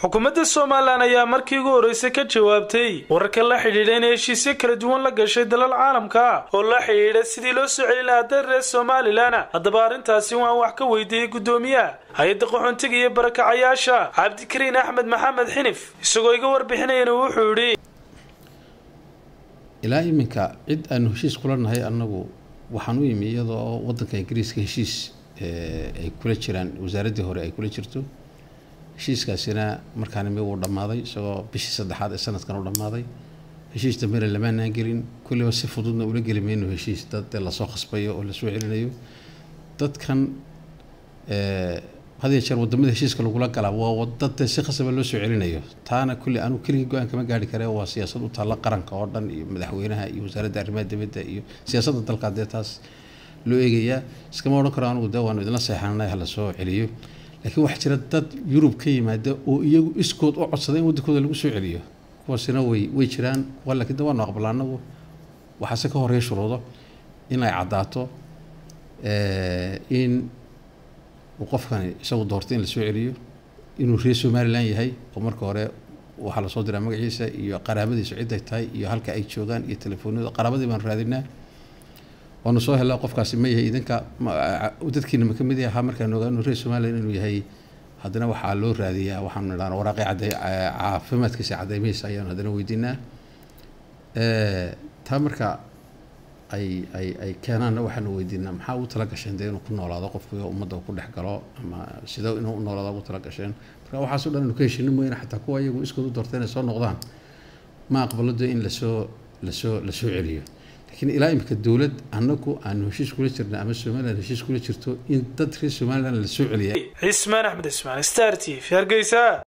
xukuumadda somalilan ayaa markii ugu horreysay ka jawaabtay wararka la xidhiidha inay heshiisyo kala duwan la gashay dalal caalamka oo la xidhiidha sidii loo soo celin lahaa dal reer somalilan haddaba arrintaasi waan wax ka weydiiyey guddoomiyaha hay-adda qaxoontiga iyo barakacayaasha cabdikariin axmed maxamed xinif isagoo iga warbixinayana wuxuu yidhi ilaa iminka cid aanu heshiis kula nahay annagu waxaan u imi iyadoo waddanka ingiriiska heshiis ay kula jiraan wasaaraddii hore ay kula jirto heshiiskaasina markaan imi wuu dhammaaday isagoo bishii saddexaad ee sanadkan u dhammaaday heshiis dambena lamaanaan gelin kulliba si fududna ula geli mayno heshiis dad lasoo khasbayo oo lasoo celinayo dadkan had iyo jeer wadamada heshiiska lagula galaa waa dad si khasaba loo soo celinayo taana kulli anu keligii go-aan kama gaari kare waa siyaasad u taalla qaranka oo dhan iyo madaxweynaha iyo wasaaradda arrimaha dibadda iyo siyaasadda dalka dee taas loo eegayaa iskama odhan karo anugu dee waanu idinla seexananay hala soo celiyo laakiin waxaa jira dad yurub ka yimaada oo iyagu iskood u codsada in waddankooda lagu soo celiyo kuwaasina way way jiraan kuwa laakiin de waanu aqbala anagu waxaase ka horeeya shuruudo in ay caddaato in uu qofkani isagu doortay in lasoo celiyo inuu reer somalilan yahay oo marka hore waxaa lasoo diraa magaciisa iyo qaraabadiisa ciday tahay iyo halka ay joogaan iyo telefoonada qaraabadii baanu raadinaa waanu soo helaa qofkaasi ma yahay idinka dadkiina ma ka mid yaha markaan ogaa inuu reer somalilan inuu yahay haddana waxaa loo raadiyaa waxaanu nidhahna waraaqii cadday caafimaadkiisa caddaymaysa ayaanu haddana weydiinaa taa marka ay ay ay keenaanna waxaanu weydiinaa maxaa ugu tala gasheen dee inuu ku noolaado qofku ummadda ku dhex galo ama sida inuu u noolaado ugu tala gasheen marka waxaaso dhan anu ka heshinin mooyane xataa kuwa iyagu iskood u doorta inay soo noqdaan ma aqbalo dee in lasoo lasoo lasoo celiyo laakiin ilaa imika dowlad annagu aanu heshiis kula jirna ama somalilan heshiis kula jirto in dad reer somalilan lasoo celiya cismaan axmed ismaan star t v hargeysa